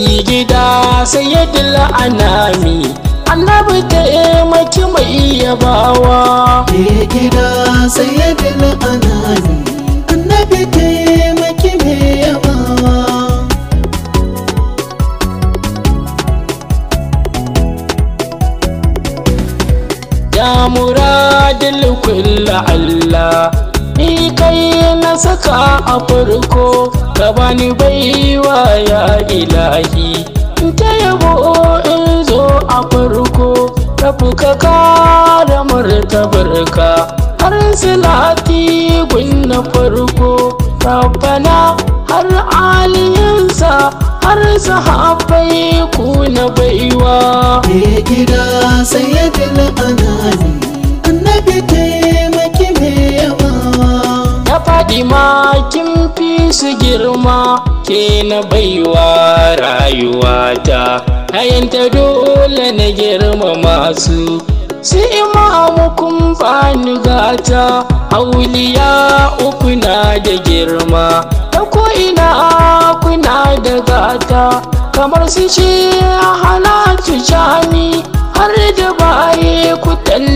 mai gida sayyidul anami annabi taimaki mai yabawa Mai gida sayyidul anami annabi taimaki mai yabawa ya muradil kulla Allah ni kai na saka a farko ka bani baiwa ya ilahi ta yabo in zo a farko rabu ka kara martabarka har silati gun na farko rabbana har aliyansa har sahabbai ku na baiwa Mai gida sayyidul anami annabi taimaki mai yabawa na faɗi ma kin fi su girma ke na baiwa rayuwata hayanta dole na girma masu su imamu kun bani gata auliya uku na da girma ta ko'ina kuna da gata kamar su ce halatu jami har da baye ku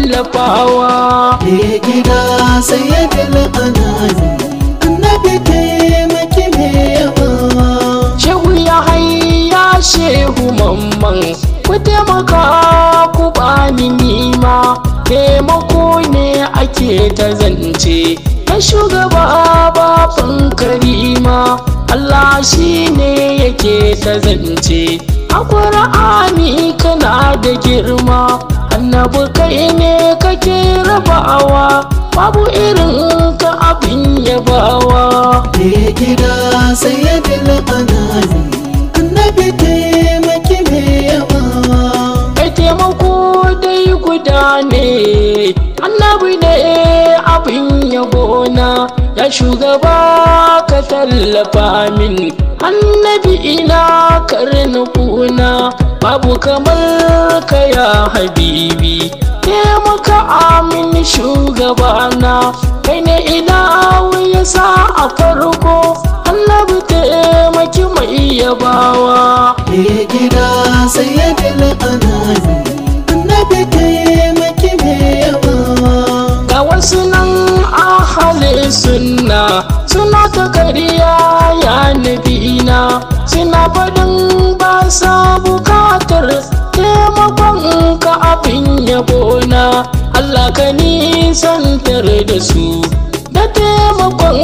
tallafawa Mai gida sayyidul anami annabi taimaki mai yabawa Shehu ya hayya shehu mamman ku taimaka ku bani nima taimako ne ake ta zance na shugaba baban karima Allah shi ne yake ta zance a ƙura'ani kana da girma annabi kai ne kake rabawa babu irin ka abin yabawa Mai gida sayyidul anami annabi taimaki mai yabawa kai taimako dai guda ne annabi ne abin yabona ya shugaba ka tallafa min annabi ina karni kuna babu kamar ka ya habibi taimaka amin shugabana kai ne ina ya sa a farko annabi taimaki mai yabawa Mai gida sayyidul anami annabi taimaki mai yabawa ga wasu nan ahali sunna suna ta kariya ya nabina suna faɗin ba sa bukatar taimakon ka abin yabona Allah ka nisantar da su da taimakon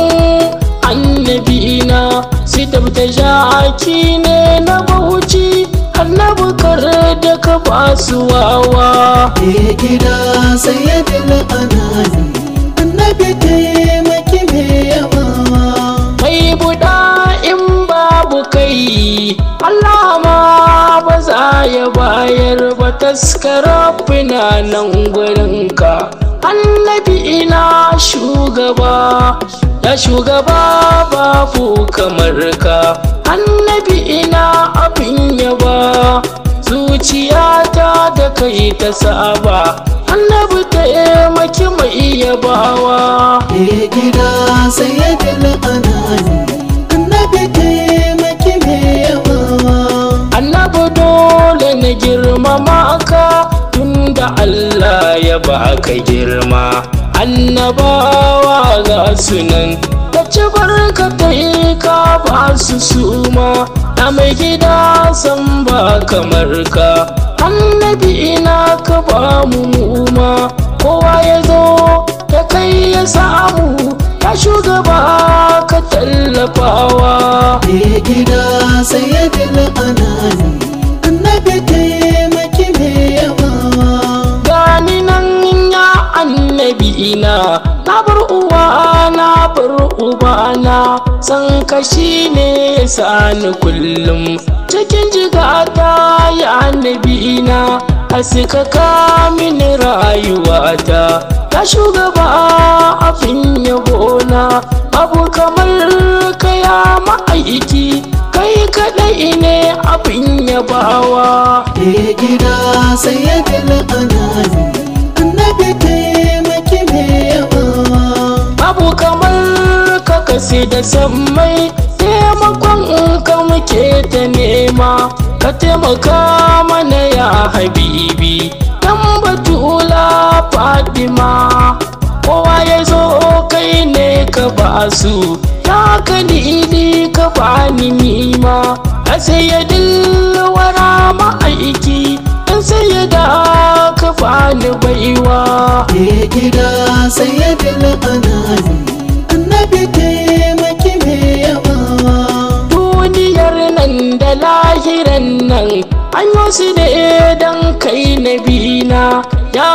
annabina su tabta jaki ne na bauchi annabi kar da ka ba su wawa Mai gida sayyidul anami annabi taimaki mai yabawa kai buɗa in babu kai Allah ma ba za ya bayar ba taskara fina nan gurinka annabi ina shugaba ya shugaba babu kamar ka annabi ina abin yaba zuciyata da kai ta saba annabi taimaki mai yabawa Mai gida sayyidul anami annabi taimaki mai yabawa annabi dole na girmama ka tunda Allah ya baka girma annabawa ga sunan da ci barka ta yi ka ba su suma na mai gida san ba kamar ka annabi ina ka ba mu muma kowa ya zo ta kai ya samu ya shugaba ka tallafawa Mai gida sayyidul anami annabi taimaki mai yabawa gani nan ya annabi ina na bar uwa na bar ubana san kashi ne ya sani kullum cikin jigata ya annabi ina haska ka mini rayuwata ta shugaba abin yabona abu kamar ka ya ma'aiki kai kaɗai ne abin yabawa Mai gida sayyidul anami annabi taimaki mai yabawa babu kamar ka kasi da sammai taimakon ka muke muke ta nema ka taimaka mana ya habibi dan batula fadima kowa ya zo kai ne ka ba su ya ka ni ka ba ni nima a sai ya dilwara ma'aiki dan sai ya da ka ba ni baiwa Ke gida sayyidul anami annabi taimaki me yabawa duniyar nan da lahiran nan an yi su ne don kai na bina ya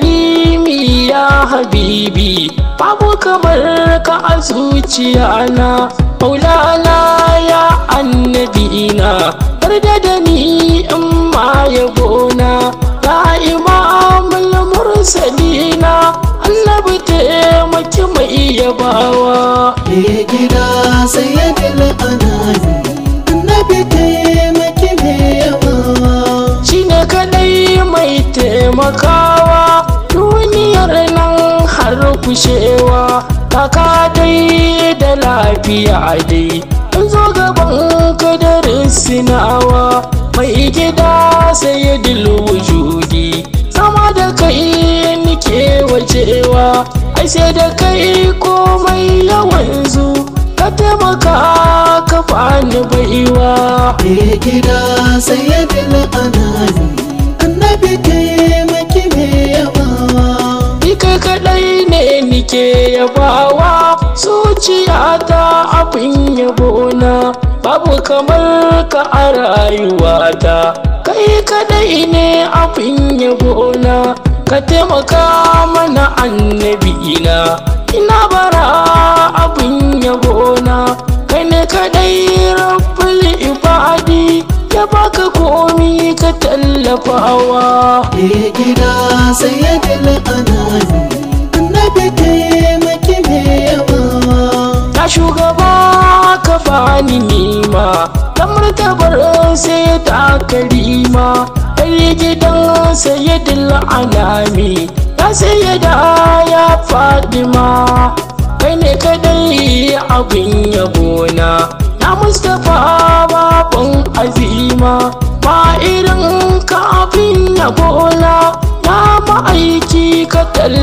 karimi ya habibi babu kamar ka a zuciya na maulana ya annabina yarda da ni in ma yabona ya imamul mursalina annabi taimaki mai yabawa Ke gida sayyidul anami annabi taimaki me yabawa shine kadai mai taimakawa duniyar nan har kushewa kaka dai da lafiya dai in zo gaban kadarin sinawa mai gida sai ya wujudi sama da kai nike wajewa ai sai da kai komai yawan zu ka taimaka ka bani baiwa Ke gida sayyidul anami annabi taimaki me yabawa Ni kai kaɗai ne nike yabawa zuciyata abin yabona babu kamar ka a rayuwata kai kaɗai ne abin yabona ka taimaka mana annabina ina bara abin yabona kai ne kaɗai rabbul ibadi ya baka komi ka tallafawa Ke gida sayyidul anami annabi taimaki me yabawa ta shugaba ka bani nima ta martabar sai ta karima kai gidan sayyidul anami ya sayyada ya fadima kai ne kadai abin yabona na mustapha baban azima ba irin ka abin yabona ya ma'aiki ka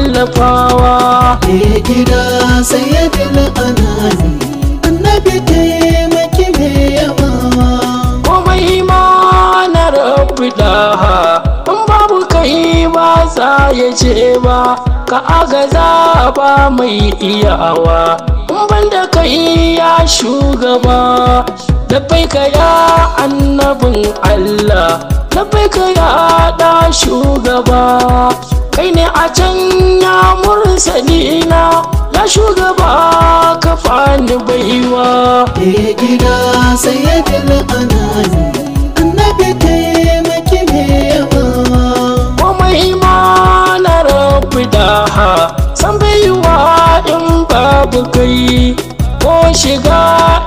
tallafawa Ke gida sayyidul anami annabi taimaki me yabawa komai ma na rabu daha in babu kai ba za ya ce ba ka agaza ba mai iyawa in banda kai ya shugaba labbai ka ya annabin Allah labbai ka ya da shugaba kai ne a can ya mursalina ya shugaba ka fani baiwa Ke gida sayyidul anami annabi taimaki me yabawa komai ma na rabu daha san baiwa in babu kai ko shiga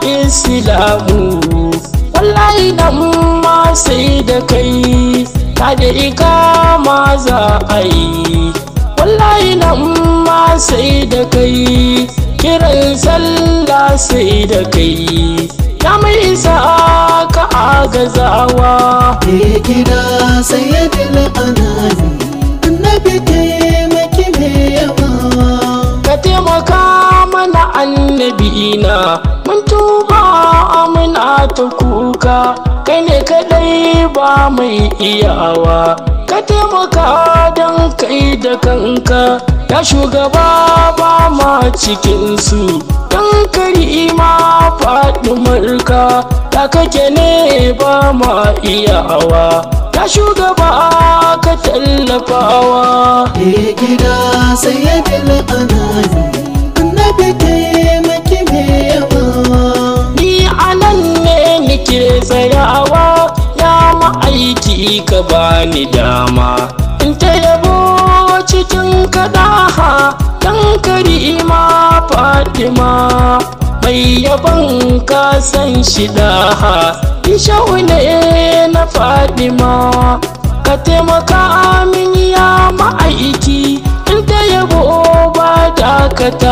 islamu wallahi nan ma sai da kai ta da ikama za a yi wallahi nan ma sai da kai kiran sallah sai da kai ya mai isa ka agazawa Ke gida sayyidul anami annabi taimaki me yabawa ka taimaka mana annabina mun tuba muna ta kuka kai ne kadai ba mai iyawa ka taimaka don kai da kanka ya shugaba ba ma cikinsu don kari ma faɗi marka ya kake ne ba ma iyawa ya shugaba ka tallafawa Ke gida sayyidul anami annabi taimaki me yabawa Ni anan ne nike tsayawa ya ma'aiki ka bani dama in ta yabo cikin kaɗaha dan karima fatima mai yaban ka san shi daha isha'u ne na fatima ka taimaka min ya ma'aiki in ta yabo ba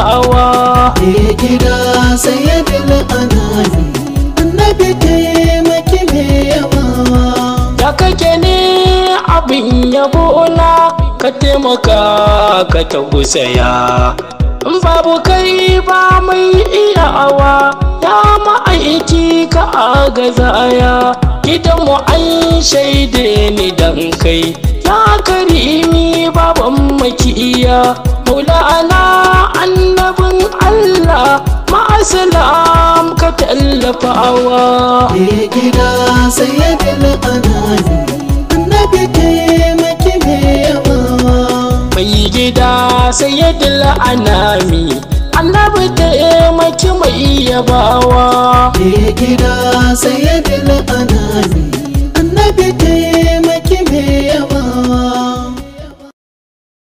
dakatawa Ke gida sayyidul anami annabi taimaki ka taimaka ka tausaya in babu kai ba mai iyawa ya ma'aiki ka agazaya gidanmu an shaide ni dan kai ya karimi baban makiya maulana annabin allah ma'asalam ka tallafawa Me gida sayyidil anani annabi taimaki me yabawa mai gida sayyidul anami annabi taimaki mai yabawa Me gida sayyidil anani